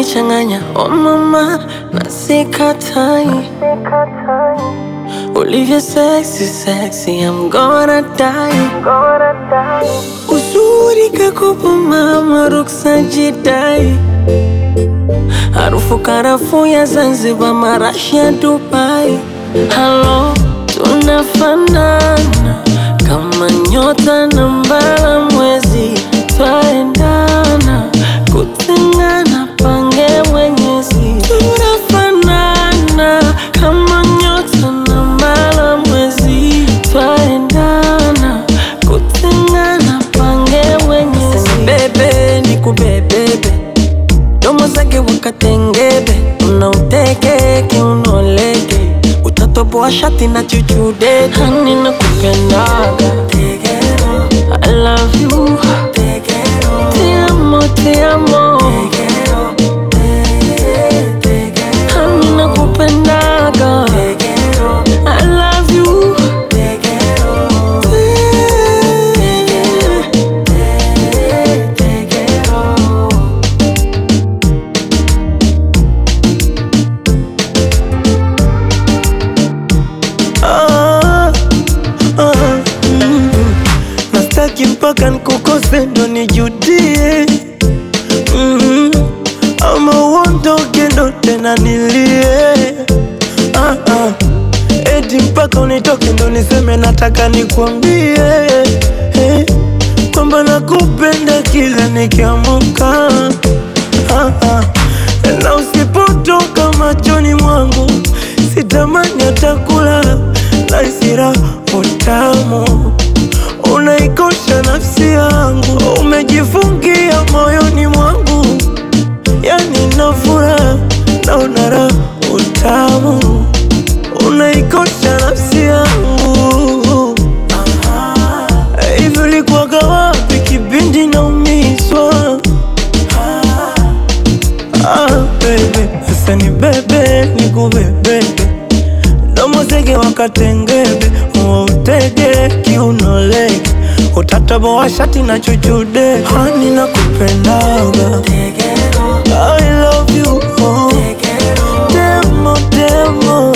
unanichanganya oh mama, na sikatai ulivyo sexy sexy, I'm gonna die. Uzuri kakopo mama, ruksa jidai, harufu karafuu ya Zanzibar, marashi ya Dubai. Halo, tunafanana kama nyota na mbala mwezi, twaendana kutengana, pange mwenyezi. Tunafanana kama nyota na mbala mwezi, twaendana kutengana, pange mwenyezi. Bebe ni kubebebe domo zake wakatengebe, unauteke kiunoleke, utatoboa shati na chuchude. Hani nakupendaga, I love you, te amo, te amo, hani nakupendaga, I love you, Ah, ah, mm. Nastaki mpaka nkukose ndo nijudie mm. Ama uondoke ndo tena nilie ah, ah. Eti mpaka unitoke ndo niseme nataka nikwambie eh, kwamba nakupenda kila nikiamuka ah, ah. Na usipotoka machoni mwangu sitamani hata kulala na isira utamu unaikosha nafsi yangu, umejifungia moyoni mwangu, yani na furaha naona raha utamu unaikosha nafsi yangu. Hivi ulikuwaga wapi kipindi naumizwa? Ah, baby, sasa ni bebe ni kubebebe domo zege wakatengebe utege kiunolege utataboa shati na chuchude hani na kupendaga I love you oh. Demo, demo